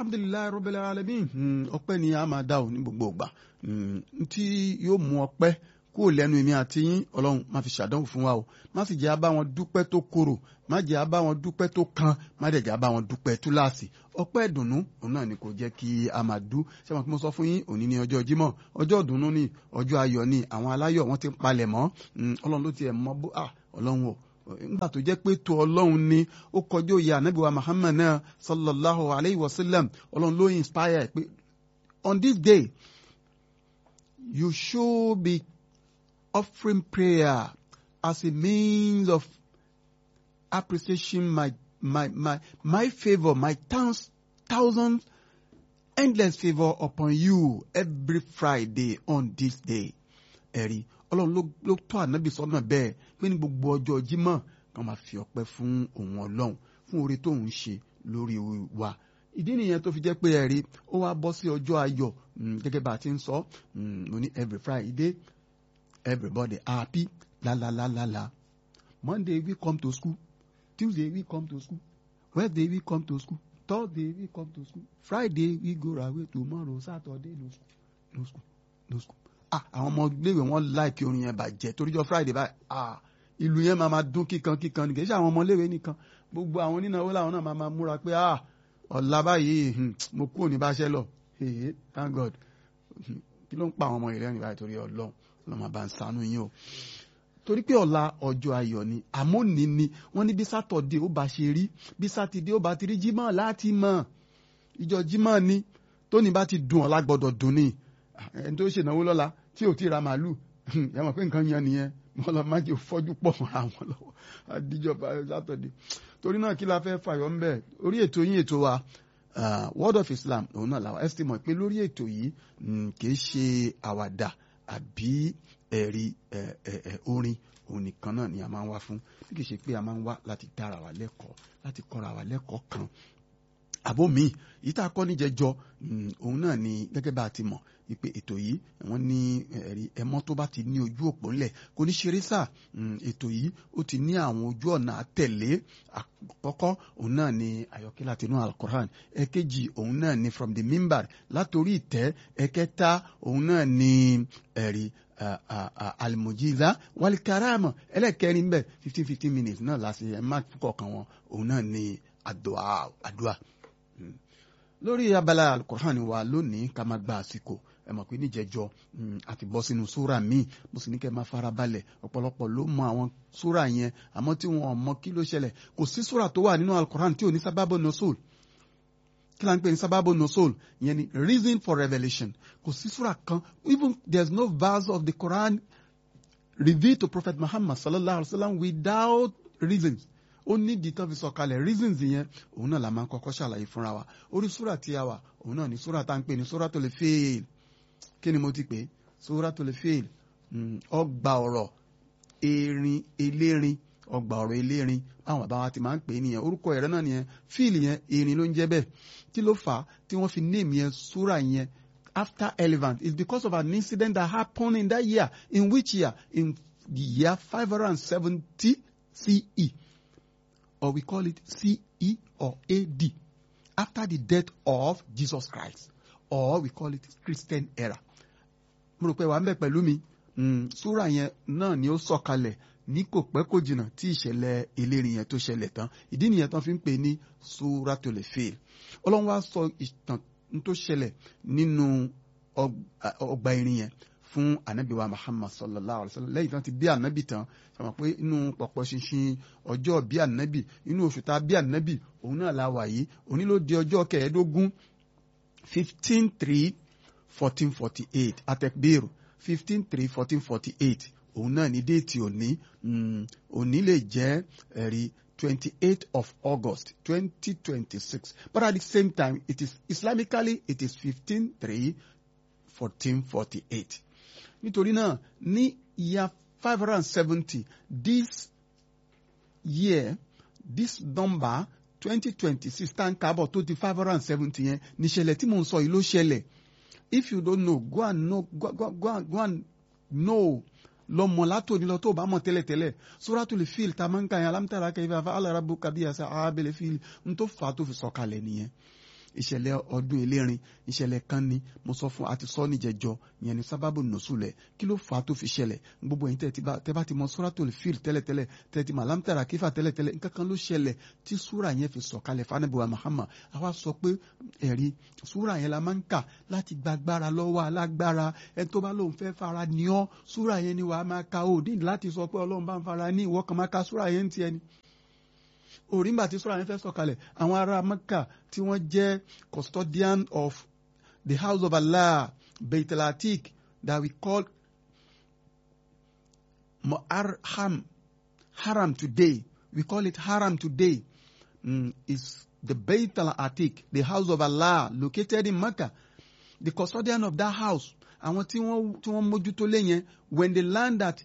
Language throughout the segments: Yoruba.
alhamdulilayi rabbil alamin ọpẹ́ ni a máa dá o ní gbogbo ìgbà tí yóò mú ọpẹ́ kúrò lẹ́nu èmi àti yín ọlọ́run má fi ṣàdánwò fún wa o má sì jẹ́ abá wọn dúpẹ́ tó korò má jẹ́ abá wọn dúpẹ́ tó kan má dẹ̀ jẹ́ abá wọn dúpẹ́ túláàsì ọpẹ́ ìdùnnú òun náà ni kò jẹ́ kí a máa dú ṣé wọn kí mo sọ fún yín òní ní ọjọ́ jímọ̀ ọjọ́ ìdùnnú ni ọjọ́ ayọ̀ ni àwọn aláyọ̀ wọn ti ń palẹ̀ mọ́ ọlọ́run ló ti ẹ̀ mọ́ bó ọlọ́run o nígbà tó jẹ́ pé tó ọlọ́run ni ó kọjú òye ànábì wa Muhammad náà sallallahu alayhi wa sallam ọlọ́run ló inspire pé on this day you should be offering prayer as a means of appreciation my my my my favor my thousands thousands endless favor upon you every Friday on this day ẹ̀rí ọlọ́run ló tọ́ ànábì sọ́nà bẹ́ẹ̀ pé ní gbogbo ọjọ́ jímọ̀ kan máa fi ọpẹ́ fún òun ọlọ́run fún oore tó ń ṣe lórí wa ìdí nìyẹn tó fi jẹ́ pé ẹ̀rí ó wá bọ́ sí ọjọ́ ayọ̀ gẹ́gẹ́ bá a ti ń sọ mo ní every Friday everybody happy la la la la la Monday we come to school Tuesday we come to school Wednesday we come to school Thursday we come to school Friday we go away tomorrow Saturday no school no school no school ah àwọn ọmọ iléèwé wọn láìkí orin yẹn bàjẹ́ toríjọ Friday báyìí ah ìlú yẹn máa máa dún kíkan kíkan nìkan ṣé àwọn ọmọ iléèwé nìkan gbogbo àwọn onínáwó làwọn náà máa máa múra pé ah ọ̀la báyìí mo kúrò ní báṣẹ́ lọ hey thank God kí ló ń pa àwọn ọmọ ìrẹ́rìn báyìí torí ọlọ́run ọlọ́run bá ń ṣàánú yín o torí pé ọ̀la ọjọ́ ayọ̀ ni àmóní ni wọ́n ní bí sátọ̀dé ó bá ṣe rí bí sátidé ó bá ti rí jímọ̀ láti mọ̀ ìjọ jímọ̀ ni tóní bá ti dùn ọ̀la gbọ́dọ̀ dùn ni ẹni tó ṣènáwó lọ́la tí ò tí ra màálù yà mọ̀ pé nǹkan yan nìyẹn wọn lọ má jẹ́ fọ́jú pọ̀ mọ́ra wọn lọ́wọ́ àdíjọba sátọ̀dé torí náà kí la fẹ́ fàyọ̀ ń bẹ̀ orí ètò yín ètò wa uh, Word of Islam òun náà làwọn estimate pé lórí ètò yìí kì í ṣe àwàdà àbí ẹ̀rí orin òun nìkan náà ni a máa ń wá fún bí kì í ṣe pé a máa ń wá láti dára wa lẹ́kọ̀ọ́ láti kọ́ra wa lẹ́kọ̀ọ́ kan àbó mi yìí tá a kọ́ níjẹjọ òun náà ni gẹ́gẹ́ bá a ti mọ̀ wípé ètò yìí wọ́n ní ẹ̀rí ẹ̀mọ́ tó bá ti ní ojú òpó ńlẹ̀ kò ní ṣeré sà ètò yìí ó ti ní àwọn ojú ọ̀nà àtẹ̀lé àkọ́kọ́ òun náà ni àyọkẹ́ láti inú alukoran ẹ̀kejì òun náà ni from the mimbar látòrí ìtẹ́ ẹ̀kẹta òun náà ni ẹ̀rí alimojiza walikarama ẹlẹ́kẹrin bẹ́ẹ̀ fifteen fifteen minutes náà láti ẹ̀ má kọ̀ọ̀kan wọn òun náà ni àdúà àdúà lórí abala alukur'an wa lónìí ká máa gba àsìkò ẹ mọ̀ pé níjẹjọ àti bọ́ sínú súra míì mo sì ní kẹ́ máa fara balẹ̀ ọ̀pọ̀lọpọ̀ ló mọ àwọn súra yẹn àmọ́ tí wọn ò mọ kí ló ṣẹlẹ̀ kò sí súra tó wà nínú alukur'an tí ò ní sábàbọ̀ nosul kí la ń pè ní sábàbọ̀ nosul ìyẹn ni reason for revelation kò sí súra kan even there is no verse of the Quran revealed to Prophet Muhammad sallallahu alaihi wa sallam without reasons ó ní ìdí tán fi sọ̀kalẹ̀ reasons yẹn òun náà la máa ń kọ́kọ́ ṣàlàyé fúnra wa orí súrà tí a wà òun náà ní súrà tá à ń pè ní súrà tó lè fail kí ni mo ti pè é súrà tó lè fail ọgbà ọ̀rọ̀ erin elérin ọgbà ọ̀rọ̀ elérin àwọn bàbá wa ti máa ń pè é nìyẹn orúkọ ẹ̀rẹ́ náà nìyẹn fíìlì yẹn erin ló ń jẹ́ bẹ́ẹ̀ kí ló fà á tí wọ́n fi name yẹn súrà yẹn after elephant it's because of an incident that happened in that year in which year in the year five hundred and seventy CE or we call it CE or AD, after the death of Jesus Christ, or we call it Christian era. mo rò pé wàá mbẹ pẹ̀lú mi súrà yẹn náà ni ó sọ̀kalẹ̀ ní kò pẹ́ kò jìnnà tí ìṣẹ̀lẹ̀ elérin yẹn tó ṣẹlẹ̀ tán ìdí nìyẹn tán fi ń pè ní Suratul Fil ọlọ́run wá sọ ìtàn tó ṣẹlẹ̀ nínú ọgbà irin yẹn fún anabi wa muhammad sallallahu alaihi wa sallam lẹ́yìn tán ti bí anabi tán sọmọ pé inú pọ̀pọ̀ ṣinṣin ọjọ́ bí anabi inú oṣù tá a bí anabi òun náà la wà yìí òní ló di ọjọ́ kẹẹ̀ẹ́dógún fifteen three fourteen forty eight atekbiru fifteen three fourteen forty eight òun náà ní déètì òní òní lè jẹ́ ẹ̀rí twenty eight of august twenty twenty six but at the same time it is islamically it is fifteen three fourteen forty eight nítorí náà ní year five hundred and seventy this year this number twenty twenty six tá n kábọ̀ tó di five hundred and seventy yẹn níṣẹ̀lẹ̀ tí mò ń sọ yìí ló ṣẹlẹ̀ if you don't know go and know go, go, go, and, go and know lọ mọ̀ látòní lọ tó bá mọ̀ tẹ́lẹ̀tẹ́lẹ̀ Suratul Fil tá a máa ń kà yẹn alam tara kayfa fa'ala rabbuka bi ashabil fil n tó fà á tó fi sọ̀kalẹ̀ nìyẹn ìṣẹ̀lẹ̀ ọdún elérin ìṣẹ̀lẹ̀ kan ni mo sọ fún àti sọ níjẹjọ ìyẹn ní sábàbù nùsùlẹ̀ kí ló fà á tó fi ṣẹlẹ̀ gbogbo ẹ̀yin tẹ́ bá ti mọ suratul fil tẹ́lẹ̀tẹ́lẹ̀ tẹ́ ti mọ alámtàrà kífà tẹ́lẹ̀tẹ́lẹ̀ nǹkan kan ló ṣẹlẹ̀ tí súrà yẹn fi sọ̀kalẹ̀ fanabiwa Muhammad àwa sọ pé ẹ̀rí súrà yẹn la máa ń kà láti gbàgbára lọ́wọ́ alágbára ẹ tó bá lóun fẹ́ fara ní ọ́ súrà yẹn ni wàá máa ka òdì láti sọ pé ọlọ́run bá ń fara ní ìwọ kan máa ka súrà yẹn ń tiẹ̀ ni òrìǹgbà tí sọ́ra yẹn fẹ́ sọ̀kalẹ̀ àwọn ará Mẹ́kà tí wọ́n jẹ́ custodian of the house of Allah Beit al-Atiq that we call Muharram Haram today we call it Haram today mm, is the Beit al-Atiq the house of Allah located in Mecca the custodian of that house àwọn tí wọ́n tí wọ́n mójútó lé yẹn when they learn that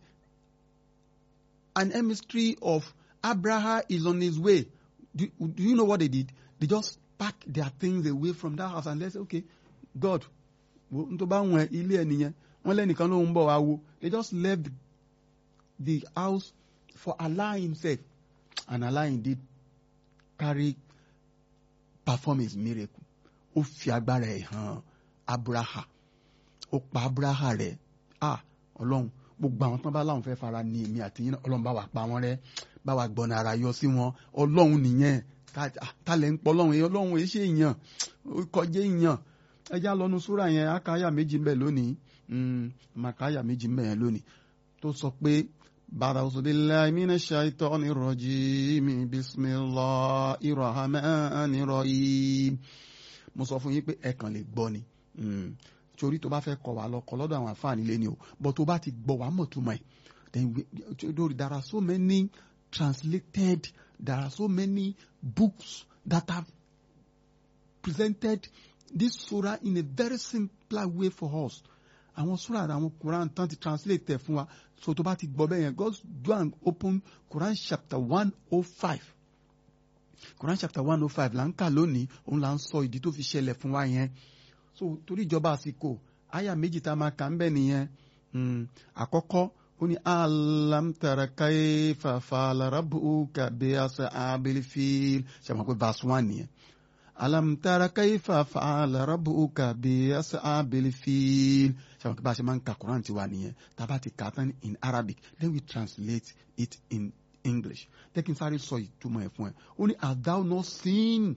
an emissary of Abraham is on his way. Do, do you know what they did? They just packed their things away from that house and they said, okay, God, n tó bá wọn ilé ẹ nìyẹn wọn lẹ́nìkan ló ń bọ̀ wá wo they just left the, the house for Allah himself and Allah indeed carry perform his miracle ó fi agbára ẹ̀ hàn Abraham ó pa Abraham rẹ̀ ah Ọlọ́run gbogbo àwọn tán bá láwọn fẹ́ fara ní èmi àti yín Ọlọ́run bá wà pa wọ́n rẹ́ bá wa gbọ́nà ara yọ sí wọn ọlọ́run nìyẹn talẹ̀ ń pọ̀ ọlọ́run yẹn ọlọ́run yẹn ṣe èèyàn kọjá èèyàn ẹja lọ́nu súrà yẹn akáyà méjì mbẹ̀ lónìí màkáyà méjì mbẹ̀ yẹn lónìí tó sọ pé ba'udhu billahi minash shaitani rajim bismillahir rahmanir rahim mo sọ fún yín pé ẹ kàn lè gbọ́ ni torí tó bá fẹ́ kọ̀ wá lọ kọ́ lọ́dọ̀ àwọn àfáàní lé ni o bọ́ tó bá ti gbọ́ wá mọ̀ tó mọ̀ ẹ̀ then we, there are so many translated there are so many books that have presented this surah in a very simpler way for us àwọn surah àwọn Quran tán ti translate ẹ̀ fún wa so tó bá ti gbọ́ bẹ́ẹ̀ yẹn just go and open Quran chapter one oh five Quran chapter one oh five là ń kà lónìí òun là ń sọ ìdí tó fi ṣẹlẹ̀ fún wa yẹn so torí ìjọba àsìkò àyà méjì tá a máa kà ń bẹ̀ nìyẹn àkọ́kọ́ ó ní alam tara kaifa fa'ala rabbuka bi ashabil fil ṣe mọ̀ pé verse one nìyẹn alam tara kaifa fa'ala rabbuka bi ashabil fil ṣe mọ̀ pé bá a ṣe máa ń ka Quran tiwa nìyẹn tá a bá ti kà á tán in Arabic then we translate it in English jẹ́ kí n sáré sọ ìtumọ̀ ẹ̀ fún ẹ ó ní have thou not seen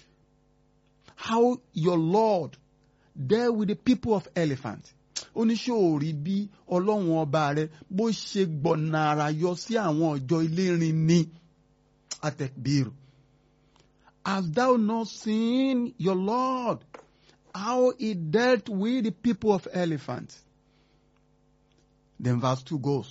how your Lord dealt with the people of elephant oníṣòòrí bí ọlọ́run ọba rẹ bó ṣe gbọ̀nà àrà yọ sí àwọn ọjọ́ ilérin ní atekbir Hast thou not seen your Lord how he dealt with the people of elephant then verse two goes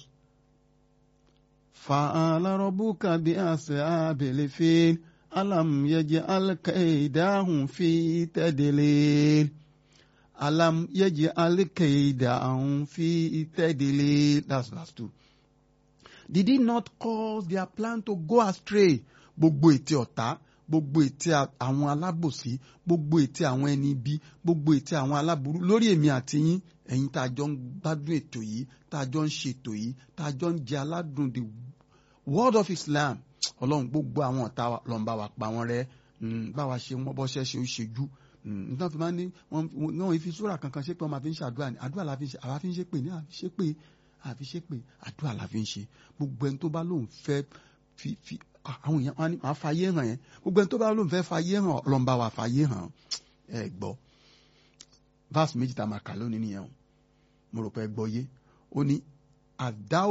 فَعَلَ رَبُّكَ بِأَصْحَابِ الْفِيلِ أَلَمْ يَجْعَلْ كَيْدَهُمْ فِي تَضْلِيلٍ alam yeji alikeida ahun fi itedile that's verse two did he not cause their plan to go astray gbogbo ètè ọ̀tá gbogbo ètè àwọn alábòsí gbogbo ètè àwọn ẹni ibi gbogbo ètè àwọn aláburú lórí èmi àti yín ẹ̀yin tá a jọ ń gbádùn ètò yìí tá a jọ ń ṣètò yìí tá a jọ ń jẹ aládùn the word of Islam ọlọ́run gbogbo àwọn ọ̀tá lọ́n bá wa pa wọ́n rẹ́ báwa ṣe wọ́n bọ́ṣẹ́ ṣe ó ṣejú nítorí fi máa ń ní wọn fi súrà kankan ṣe pé wọn máa fi ń ṣe àdúrà ní àdúrà la fi ń ṣe àwa fi ń ṣe pé ní àfi ṣe pé àfi ṣe pé àdúrà la fi ń ṣe gbogbo ẹni tó bá lóun fẹ́ fi fi àwọn èèyàn wọn ni màá fàyè hàn yẹn gbogbo ẹni tó bá lóun fẹ́ fàyè hàn ọlọ́mọba wa fàyè hàn ẹ gbọ́ verse méjì tá a máa kà lónìí nìyẹn o mo rò pé ẹ gbọ́ yé ó ní have thou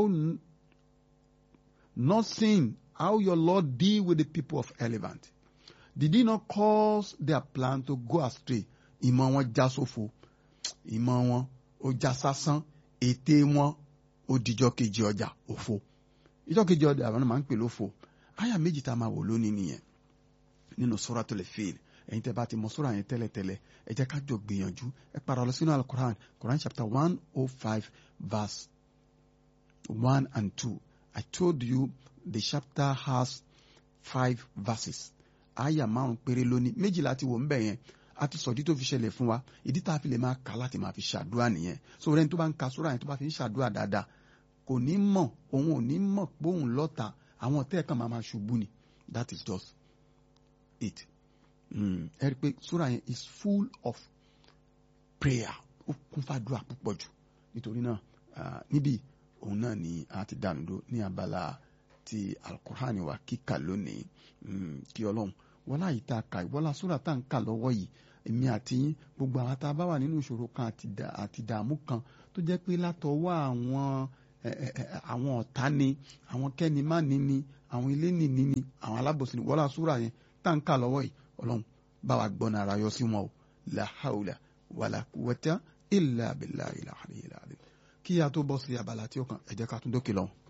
not seen how your Lord deal with the people of Elephant did he not cause their plan to go astray ìmọ̀ wọn já sófo ìmọ̀ wọn ó já sásán ète wọn ó dijọ́ kejì ọjà òfo ìjọ́ kejì ọjà àwọn máa ń pè lófo àyà méjì tá a máa wò lónìí nìyẹn nínú Suratul Fil ẹ̀yin tẹ́ bá ti mọ sura yẹn tẹ́lẹ̀tẹ́lẹ̀ ẹ jẹ́ ká jọ gbìyànjú ẹ para lọ sínú al-Quran Quran chapter one oh five verse one and two I told you the chapter has five verses àyà márùn péré lónìí méjìlá ti wò ń bẹ̀ yẹn a ti sọ̀dí tó fi ṣẹlẹ̀ fún wa ìdí tá a fi lè máa kà láti máa fi ṣàdúrà nìyẹn so rẹ́ni tó bá ń ka sóra yẹn tó bá fi ń ṣàdúrà dáadáa kò ní mọ̀ òun ò ní mọ̀ pé òun lọ́ta àwọn ọ̀tẹ́ kan máa máa ṣubú ni that is just it ẹ rí i pé súra yẹn is full of prayer ó kún fàdúrà púpọ̀ jù nítorí náà níbí òun náà ni a ti dànù dó ní abala ti alukur'ani wa kíkà lónìí kí ọlọ́run wọlá yìí tá a kà wọlá súra tá à ń kà lọ́wọ́ yìí èmi àti yín gbogbo àwọn tá a bá wà nínú ìṣòro kan àti ìdààmú kan tó jẹ́ pé látọwọ́ àwọn àwọn ọ̀tá ni àwọn kẹ́ni má ní ni àwọn ilé nìní ni àwọn alábòsí ni wọlá súra yẹn tá à ń kà lọ́wọ́ yìí ọlọ́run bá wa gbọ́n ara yọ sí wọn o la hawla wàlà quwwata illa billahi al-aliyyil azim kí a tó bọ́ sí abala tí ó kàn ẹ jẹ́ ká tún dókè lọ́hùn.